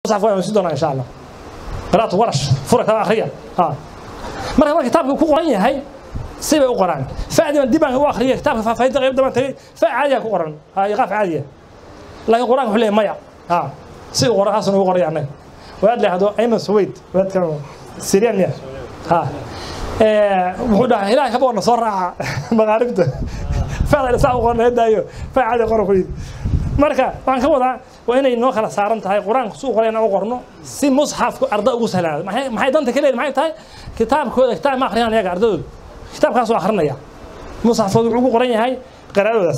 musxafka waan si doonaa insha allah qiraatu warash fura kala akhriya ha marka marka kitaabka ku qoran yahay si bay u qoraan fa'diban dib aan u akhriya kitaabka faahfaahinta qayb daban tagay fa caadiya ku qoran ha iqaaf caadiya laakiin quraanka wuxuu leeyahay maya ha si uu qoran hasan ugu qoraya annaga waad leehdo ayman suwayd waadka siriyaan ya ha wuxuu dhahay ilaahay ka boqorna soo raaca maqaaribta fa'da saa u qoran daayo fa caadiya qoran ku yidhi marka waxaan ka wadaa waa inay noo kala saaran tahay qur-aanka suu qoray inaan u qorno si musxafku arda ugu sahlaado maxay maxay danta ka leedahay maxay tahay kitaabkooda kitaab ma akhriyaan iyaga ardadooda kitaabkaasuu akhrinaya musxafkooda wuxuu ugu qoran yahay qiraa'adoodaas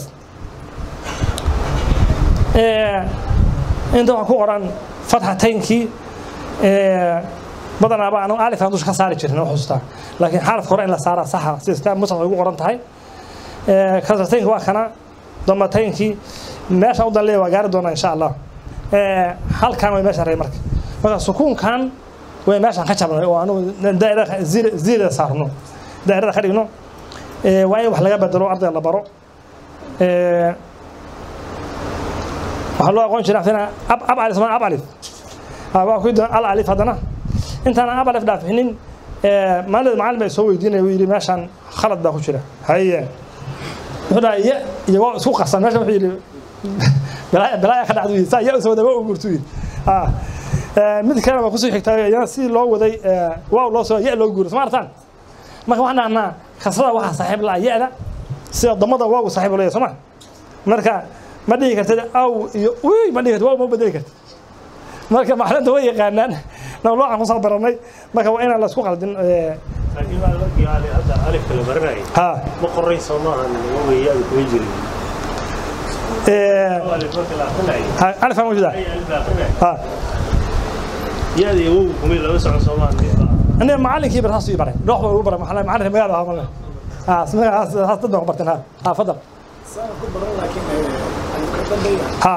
inta waxaa ku qoran fatxataynkii badanaaba anu alif aan dusha ka saari jirin oo xustaa laakiin xarafka hore in la saaraa saxa sida kitaab musxaf ay ugu qoran tahay kasrataynka waa kana damataynkii meesha u danleeya waa gaari doonaa insha allah halkan way meesha rey marka marka sukuunkan way meeshaan ka jabnay oo anugu daa'irada ziirada saarno daa'irada ka dhigno waa in wax laga bedelo ardayga la baro waxaa loo aqoon jiraa fina ab ab alif ab alif waa ku al alif haddana intaan ab alif dhaafinin maalinta macallin baa soo weydiinaya wuu yidhi meeshaan khalad baa ku jira haye wuxuu dhahay ya iyo waa isku qasan meesha wuxuu yidhi balaaya ka dhacdu yidhi saa ya usoo wada waa ugurtu yidhi mid kalena waa kusoo xigtaa iyana si loo waday waaw loo soo ya loo guuro soma artaan marka waxaan dhahnaa kasrada waxaa saaxiib la ya-da sida damada waagu saaxiib leeyahay soo ma marka ma dhihi kartid aw iyo uy ma dhihi kartid waaw ma bedeli kartid marka maclinta way yaqaanaan nawloocan kusoo baranay marka waa inaan la isku qaldin laakiin baa markii ali hadda alifka la baranayay ha ma qoray soo maahan weeyaan kuma jirin alif marka la akrinayay alifan wajida ay alif la akrinayay ha yaada iyo wow kumay lama socon soo maahan aniga macallinkii bar saas ii baray dhoox baa ugu baray maxaa macalinka magaala ahaa male ha ismaga haas dad baan ku barteen ha ha fadal ha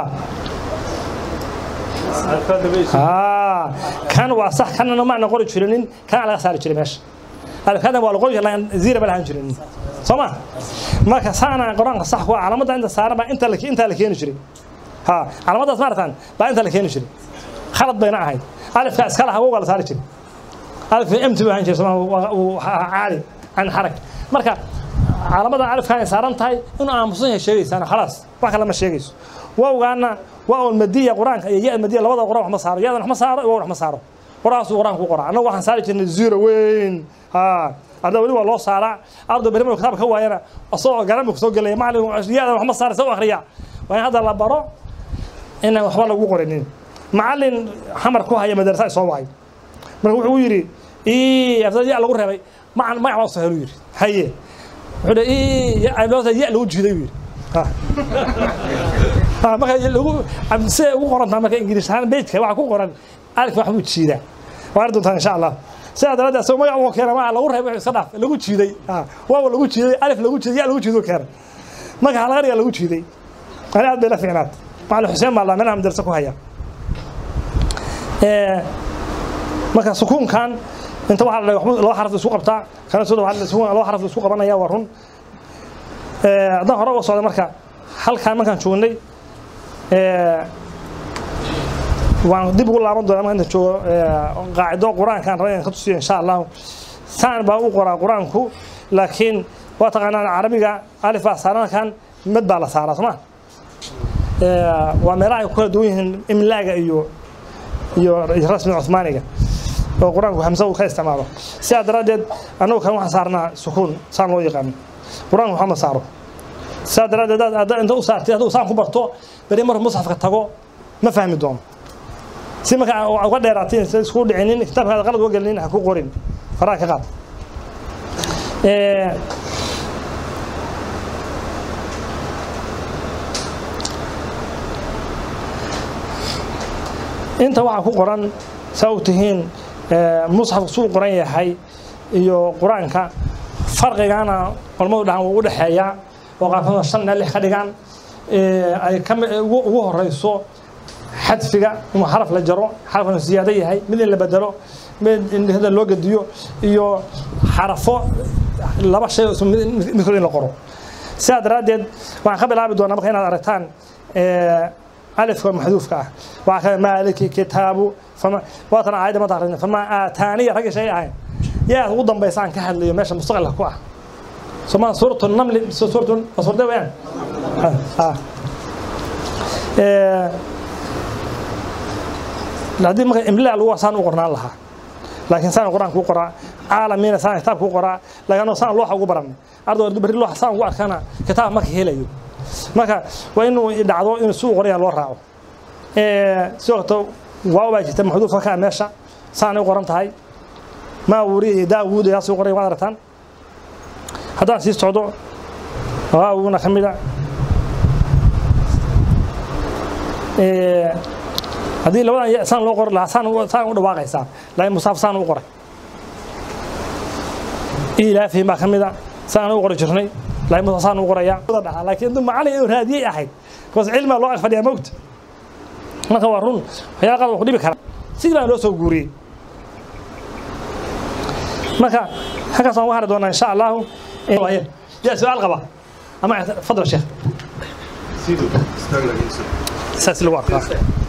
alifka dambaysa ha kan waa sax kanna ma ana qori jirinin kana laga saari jiray meesha alifkadan waa la qori jiray ziira ma lahan jirinin soo ma marka saana qur-aanka sax ku ah calaamadda inta saaran baa inta la inta la keeni jiray ha calaamaddaas ma aragtaan baa inta la keeni jiray khalad bayna ahayd alifka iska laha wowga la saari jiray alifka emti buu ahaan jiray soo caadi can xarag marka calaamadan alifkan ay saaran tahay inuu aamusan yahay sheegaysaan khalaas wax kale ma sheegayso wowgaana waa un madiya qur-aanka iyo ya madiya labada qur-aan wax ma saaro yadan wax ma saaro wow wax ma saaro qur-aankaasuu qur-aanka ku qoraa annagu waxaan saari jirnay zero weyn ha hadda weli waa loo saaraa arday beri markuu kitaabka ka waayana asagoo garanbi kusoo gelaya macallin yadan wax ma saara sa u akhriya waa in hadda la baro inaan waxba lagu qorinin macallin xamar ku haya madarasa ay soo wacay marka wuxuu yidhi ii afdal ya lagu reebay macan magac baa soo helu yidhi haye wuxuu dhi ii ya lagu jiiday buu yidhi ha ha marka lagu siday ugu qoran tahay marka ingiriis ahaan bejka waxaa ku qoran alif wax buu jiidaa waa arki doontaan insha allah sidaa daraaddeed asagoo magac uu keena maa lagu reebay iska dhaaf lagu jiiday ha waawa lagu jiiday alif lagu jiiday ya lagu jiiday keena marka halaga dhiga lagu jiiday ani aad bay la fiicnaad macallin xuseen baa la meelaha madarasa ku haya marka sukuunkan inta waxaa la dhahay laba xaraf isku qabtaa kana soo dhawaad sukuun laba xaraf isku qabanaya waa run haddaan hore uga socday marka halkaan markaan joognay waan dib ugu laaban doonaa markaan inta joogo qaacido qur-aankaan rabay inaan ka tusiyo insha allahu saan baa u qoraa qur-aanku laakiin waa taqaanaan carabiga alif baa saarankan mid baa la saaraa soo ma waa meelaha ay ku kala duwan yihiin imlaaga iyo iyo rasmi cumaaniga oo qur-aanku hamsa uu ka isticmaalo sidaa daraaddeed annagu kan waxaan saarnaa sukuun saan loo yaqaano qur-aanku waxba ma saaro sidaa daraaddeed hadda inta u saartay hadduu saan ku barto beri markuu musxafka tago ma fahmi doono si marka uga dheeraatiin sa isku dhicinin kitaabkaada qalad uga gelinin ha ku qorin faraha ka qaad inta waxaa ku qoran saa og tihiin musxafku suu qoran yahay iyo qur-aanka farqigana culamadu dhahan wuu u dhexeeyaa oo qaarkoodna shan ilaa lix ka dhigaan ay ka ugu horeyso xadfiga inuu xaraf la jaro xarafkanu siyaado yahay mid in la bedelo mid in hada loo gediyo iyo xarafo laba shay oo midkood in la qoro sidaa daraaddeed waxaan ka bilaabi doonaa marka inaad aragtaan alifka maxduufka ah waxaa kale maaliki kitaabu fama waatan aayadda mata akhrin fama aataaniya ragga shay ahayn yaa ugu dambaysa aan ka hadlayo meesha mustaqilka ku ah somaa suuratu namli suuratu suurada weyaan haddii marka imlaa lagu saan u qornaan lahaa laakiin saan qur-aanka u qoraa caalamiina saan kitaabka u qoraa laakiin anoo saan looxa ugu baranay ardayga berri looxa saan ugu arkana kitaab marka helayo marka waa inuu dhacdo inuu suu qoraya loo raaco sidoo kaleto waaw baa jirta maxduufka ka meesha saanay u qoran tahay maa wuri iyo daawuud yaa suu qoraya waad aragtaan haddaan sii socdo waawuna ka mida haddii labadan saan loo qori lahaa saan saan u dhawaaqaysaa laakiin musaaf saan u qoray ilaafihim baa ka mida saan u qori jirnay laakiin musaaf saan u qoraya dhahaa laakiin intuu macalin inuu raadiyey ahayd bas cilmiga loo ag fadhiyaa mogta marka waa run waxyaala qaar waa ku dhibi kara sidii baan loo soo guuriyey marka halkaas waan uga hari doonaa insha allahu yaa su-aal qaba ama fadal sheekh saas lagu arkaa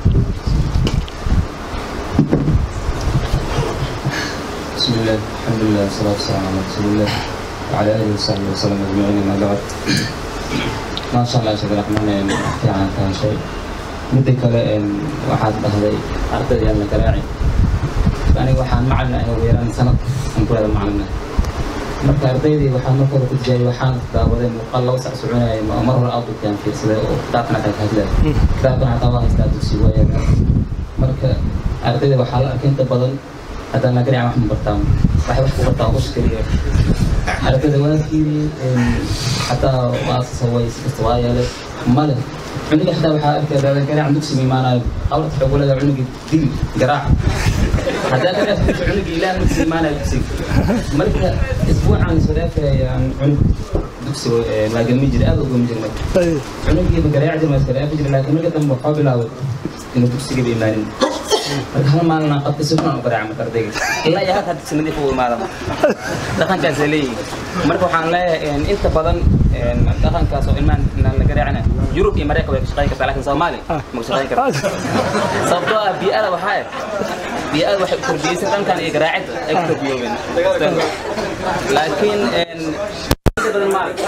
بسم الله الحمد لله والصلاة والسلام على رسول الله وعلى آله وصحبه وسلم أجمعين أما بعد ما شاء الله شكرا الرحمن في عن كان شيء مدة كلا إن واحد بهذي أرتدي أنا كراعي يعني واحد معنا هو يران سنة من كل هذا معنا marka ardaydii waxaan marka hore ku jiray waxaan daawaday muuqaal laba sac soconayay mar hore aad u keen fiirsaday oo kitaabkana ka hadlay kitaabkana hataa waa haystaa dugsi waayaga marka ardayda waxaa la arkay inta badan haddaan la garaacan wax ma bartaan waxay wax ku bartaan ush keliya ardayda waa fiiriyey xataa waa saway si kasta waa yeelay male cunuga xataa waxaa arkay daadan garaacan dugsi ma imaanayo awrta waxay ugu leedahay cunuga dil garaac haddaa ka dhaafto cunuga ilaah dugsi imaanayo dugsiga marka isbuucan iswadaafayaan cunug dugsi maagalmi jira aad ugami jirnay cunugiiba garaac jir maa isgaraafi jira laakiin marka dambe waxaa bilaabay inuu dugsigaba imaanin marka hal maalin aan qabtay si fiican u garaaca marka ardayga ilaa iyo halkaa dugsi nadiif u imaada dhaqankaasay leeyihiin marka waxaan leeyahay inta badan dhaqankaas oo ilmahan la garaacina yurub iyo mareykan way ka shaqayn kartaa laakiin soomaali ma ka shaqayn karta sababtoo ah bii'ada waxaa bii'ada waxay u tarbiyeysan dhankan iyo garaacidda ay ku tarbiyoobeen laakiin inta badan maarag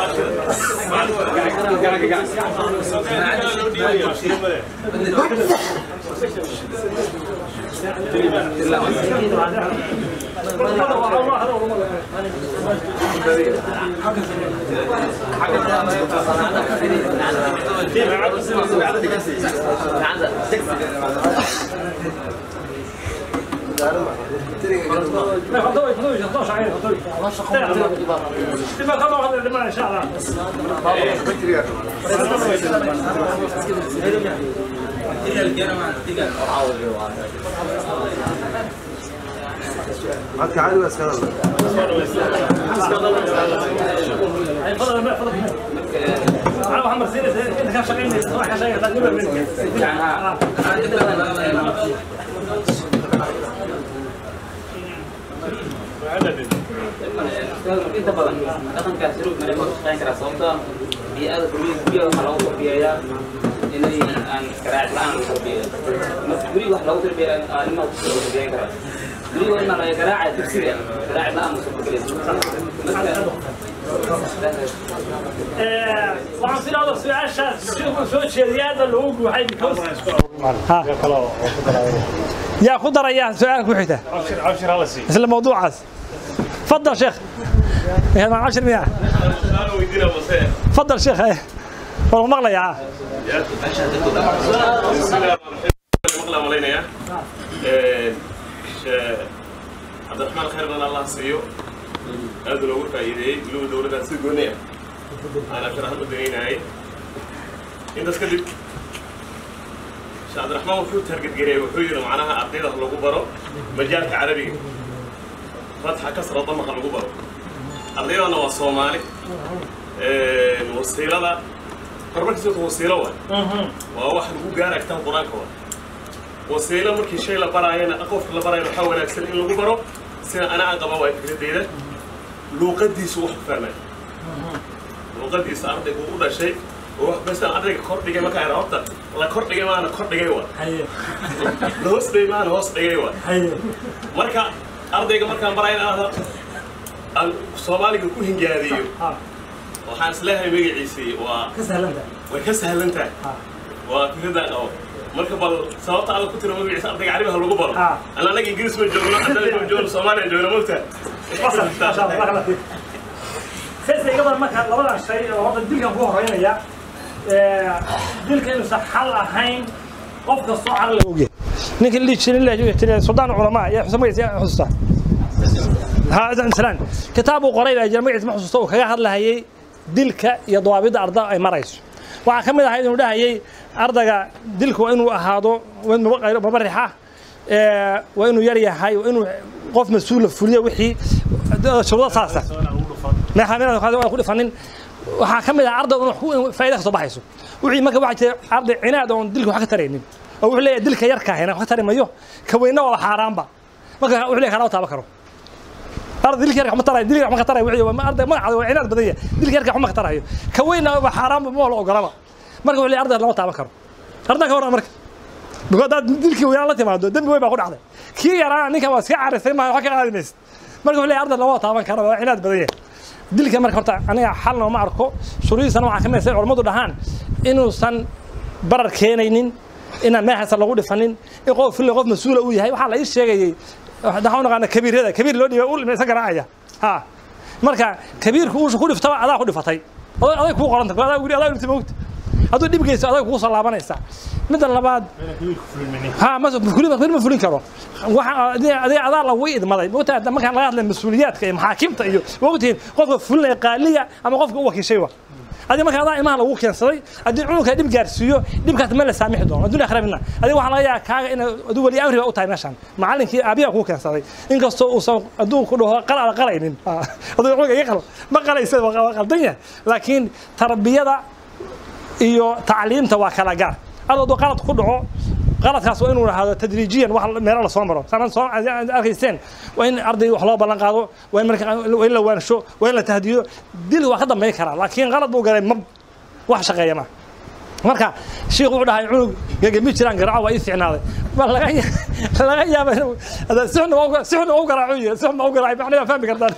Marka caadi waa iska hadla. inta badan dhaqankaas yurub mareykan ka shaqayn karaa sababtoo ah bii'ada guryaha guryaha waxaa loogu tarbiyeeyaa inay aan garaac la-aan lagu tarbiyeeyo marka guriga wax loogu tarbiyeeya ilmaha ku loogu tarbiyeyn karaa guriga ilma laga garaaca dugsiga garaac la-aan ma soo gelaysa marka waxaan filaada su-aashaas siduu soo jeediyay aadna loogu guuxay because yaa ku daraya su-aal ku xigta عشر عشر هلا سي isla mawduucaas fadal sheekh إيه، مع عشر مياه انا ويدينا وسائل فضل شيخ ايه والله مغلى بسم الله الرحمن الرحيم مقلة ملينا يا عبد الرحمن خير من الله سيو هذا لو قلت ايدي لو دولة سيقونيا انا كان احمد دنينا هاي انت سكدت عبد الرحمن وحو ترقد قريب وحو يرى معناها ardayda lagu baro majaalka carabiga fatxa kasra damaqa lagu baro ardaydana waa soomaali wasiilada horumarkiisa wasiilo waay waa wax lagu gaara agtaan qur-aanka waay wasiilo markii shay la baraayana qofka la baraayana waxaa wanaagsan in lagu baro sida ana aan qaba waay fikradeyda luuqadiisu wax ku fahmay luuqadiisa ardaygu u dhashay oo wax bastaan ardayga kor dhigay markaa ira horta la kor dhigay maana kor dhigay wa haye la hoos dhigay maana hoos dhigay wa haye marka ardayga markaan barayn aan aan soomaaliga ku hingaadiyo ha waxaan isleeyahay magaciisii waa ka sahlanta way ka sahlan tahay ha waa fikradaa qabo marka bal sababta adag ku tiro magaciisa ardayga carabiga lagu baro Ah. ana anaga ingiriis ma joogno haddana ma joogno soomaaliya joogno mogta wasal maasha allah barakallah fiik saysa iga badan marka labadan shay oo horta dilkan ku horeynaya ee, dilka inuusan xal ahayn qof kastoo caqli ogyahay ninka la dhihi jiray la dhihi jiray suldaan culamaa yaa xusa magaciisa yaa xususta ها إذا مثلا كتابه قريب جرى مجلس محسوس تو كذا هذا هي دلك يا ضوابط أرض أي مريس waxaa ka mid ahayd inuu dhahayay ardayga dilku waa inuu ahaado waa inuu qayro babarixa ee waa inuu yar yahay waa inuu qof mas-uul fuliyo wixii shuruudo saasa maxaamina waa ku dhifanin waxaa ka mid ah ardayga inuu faa'iido ka soo baxayso wixii marka waxaa jira arday cinaad oon dilku wax ka taraynin oo wuxuu leeyahay dilka yarka ahina wax ka tari mayo ka weyna waa xaaraanba marka wuxuu leeyahay kana taaba karo arday dilka yarka ma tarayo dilka yarka ma ka tarayo wixii waa arday magacaada waa cinaad badan yahay dilka yarka wax ma ka tarayo ka weyna waa xaaraanba ma la ogolaba marka wuxuu leeyahay arday lama taaban karo arday ka waran marka because dad dilkii weynaa la timaado dembi weyn baa ku dhacday kii yaraa ninkan waa iska carisay maaha wax ka qaadi maysid marka wuxuu leeyahay arday lama taaban karo waa cinaad badan yahay dilka marka horta aniga xalna ma arko shuruudiisana waxaa ka mid ah say culammadu dhahaan inuusan barar keenaynin inaan meexaasa lagu dhifanin in qof fille qof mas-uula uu yahay waxaa la ii sheegayay waxaan u naqaana kabiirada kabiir loo dhiibay ul imaysan garaacaya ha marka kabiirku uusha ku dhiftaba adaa ku dhifatay aday aday kuu qoranta adaa wili adaa dhintay moogta hadduu dhib geysto adag kugu soo laabanaysa midda labaad ha ma fulin ma fulin karo waxa adiga adaa lagu idmaday moogtaa markaan laga hadlay mas-uuliyaadka iyo maxaakimta iyo moogtiin qofka fulinaya qaaliga ama qofka u wakiishay wa adiga marka adaa imaha lagu keensaday haddii cunugka dhib gaarsiiyo dhibkaas ma la saamixi doono adduun akhira midna adiga waxaa laga yaabaa kaaga in aduu weli amri ba u tahay meeshan macallinkii aabiyaa kuu keensaday inkastoo uusan adduun ku dhaho qal ala qalaynin aduu cunuga iga qal ma qalaysa waa qaldan yahay laakiin tarbiyada iyo tacliimta waa kala gaar adoo hadduu qalad ku dhaco qaladkaas waa inuu ahaado tadriijiyan wax meelo la soo maro sanad soo arkayseen waa in arday wax loo ballan qaado waa in marka waa in la waansho waa in la tahdiyo dil waa ka dambayn karaa laakiin qalad buu galay ma wax shaqeeya ma marka shiikhu wuxuu dhahay cunug gegemi jiraan garaaco waa ii fiicnaaday ma laga laga yaaba inuu sixna waa sixna u garaaco yiri sixna u garaacay maxna waa fahmi kartaan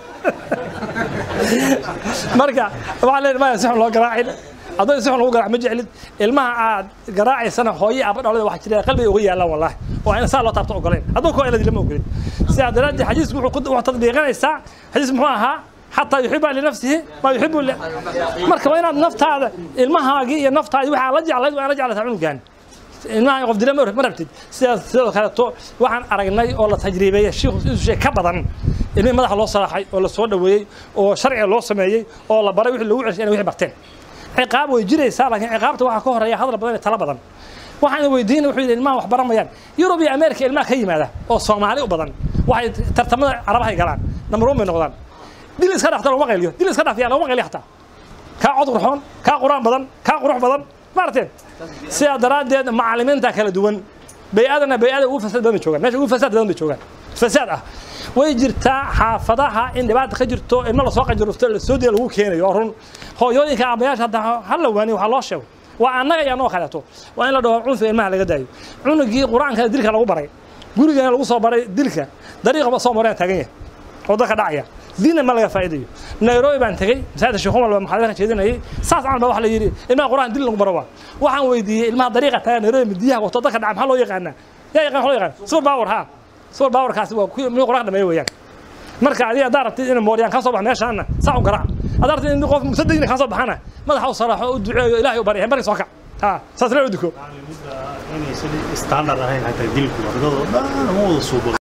marka waxaa leeyahay ma sixna loo garaacin haddii si xun lagu garaac ma jeclid ilmaha aad garaacaysana hooye aaba dhalada waxa jira qalbiga uga yaalaan wallahi oo aan saa loo taabto ogoleen hadduu koo eladi lama ogolin sidaa daraaddeed xadiisku wuxuu wuxuu tadbiiqinaysaa xadiis muxuu ahaa xataa yuxiba linafsihi ma yuxibu marka waa inaad naftaada ilmahaagii iyo naftaadii waxaa la jeclayd waa la jeclataa cunugan ilmaha qof dila ma rabtid sidaas sidoo kaleeto waxaan aragnay oo la tajriibeeyey shiikhu inuu shay ka badan ilmihii madaxa loo salaaxay oo la soo dhoweeyey oo sharciga loo sameeyey oo la baray wixii lagu celshay inay wixii barteen ciqaab way jiraysaa laakiin ciqaabta waxaa ka horeeya hadal badan iyo talo badan waxaan weydiinay wuxuu yidhi ilmaha wax baramayaan yurub iyo ameerika ilmaha ka yimaada oo soomaali u badan waxay tartamada carabahay galaan number one bay noqdaan dil iska dhaafta laguma qayliyo dil iska dhaaf yaa laguma qayliyo xataa kaa cod qurxoon kaa quraan badan kaa qurux badan maarteen sidaa daraaddeed macallimiinta kala duwan bay-adana bay-ada ugu fasaad badan bay joogaan meesha ugu fasaad badan bay joogaan fasaad ah way jirtaa xaafadaha in dhibaata ka jirto ilmo lasoo qajirufto lasoo diya lagu keenayo oo run hooyooyinka aabayaasha hadda ha la waaniyo waxaa loo sheego waa annaga iyo annoo kaleeto waa in la dhaho cunfi ilmaha laga daayo cunugii qur-aanka dilka lagu baray gurigana lagu soo baray dilka dariiqa soo mareen taagan yahay oo dadka dhacaya diinna ma laga faa'iidayo nairobi baan tegey masaajidda sheekh umar baa maxaadara jeedinayay saas camal baa waxa la yidhi ilmaha qur-aan dil lagu baro waa waxaan weydiiyey ilmaha dariiqa taagan nairobi midiyaha wato dadka dhaca maxaa loo yaqaanaa yaa yaqaan waxaa loo yaqaan super power ha super powerkaasi waa kuwii mid qur-aan dhameeyo weeyaan marka adiga haddaa rabtid in mooryaan ka soo bax meeshaana saa u garaac haddaa rabtid in qof musaddiina ka soo baxana madaxa u saraaxo u duceeyo ilaahay u barya markii soo kac ha saas la duko inaysan standard ahayn xataa dilku ardada dhan ma wada suubo